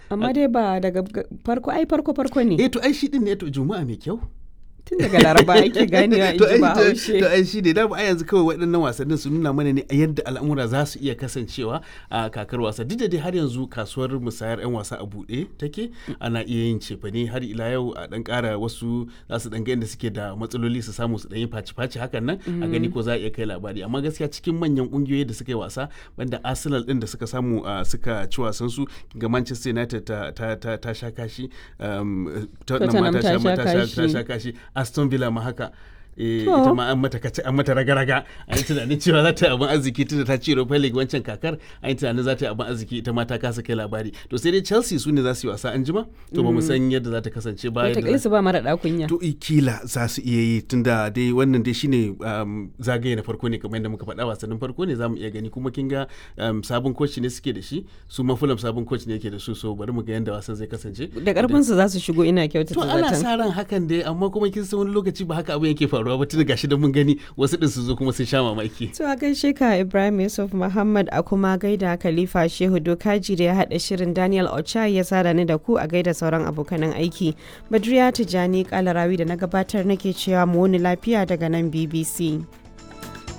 amma dai ba daga farko ai farko farko ne eh to ai shi din ne to juma'a mai kyau tun daga laraba ake ganewa in ji bahaushe to ai shi ne da a yanzu kawai waɗannan wasannin su nuna mana ne yadda al'amura za su iya kasancewa a kakar wasa duk da dai har yanzu kasuwar musayar 'yan wasa a buɗe take ana iya yin cefane har ila yau a ɗan ƙara wasu za su ɗan da suke da matsaloli su samu su ɗan yi faci-faci hakan nan a gani ko za a iya kai labari amma gaskiya cikin manyan ƙungiyoyi da suka yi wasa banda arsenal ɗin da suka samu suka ci wasan su ga manchester united ta sha kashi tottenham ta sha kashi aston villa ma haka ita ma an mata kace an mata raga-raga a yi tunanin cewa za ta yi abin arziki tunda ta ci Europa League wancan kakar a yi tunanin za ta yi abin arziki ita ma ta kasa kai labari to sai dai Chelsea su ne za su yi wasa an jima to ba mu san yadda za ta kasance ba yadda su ba mara kunya to kila za su iya yi tunda dai wannan dai shine zagaye na farko ne kamar yadda muka faɗa wasannin farko ne za mu iya gani kuma kin ga sabon coach ne suke da shi su ma Fulham sabon coach ne yake da su so bari mu ga yadda wasan zai kasance da karfin su za su shigo ina kyautata to ana sa ran hakan dai amma kuma kin san wani lokaci ba haka abin yake faruwa faruwa ba tun gashi da mun gani wasu din su zo kuma sun sha mamaki. To a gaishe ka Ibrahim Yusuf Muhammad a kuma gaida Khalifa Shehu Dokaji da ya haɗa shirin Daniel Ocha ya sada ni da ku a gaida sauran abokanan aiki. Badriya Tijani Kalarawi da na gabatar nake cewa mu wani lafiya daga nan BBC.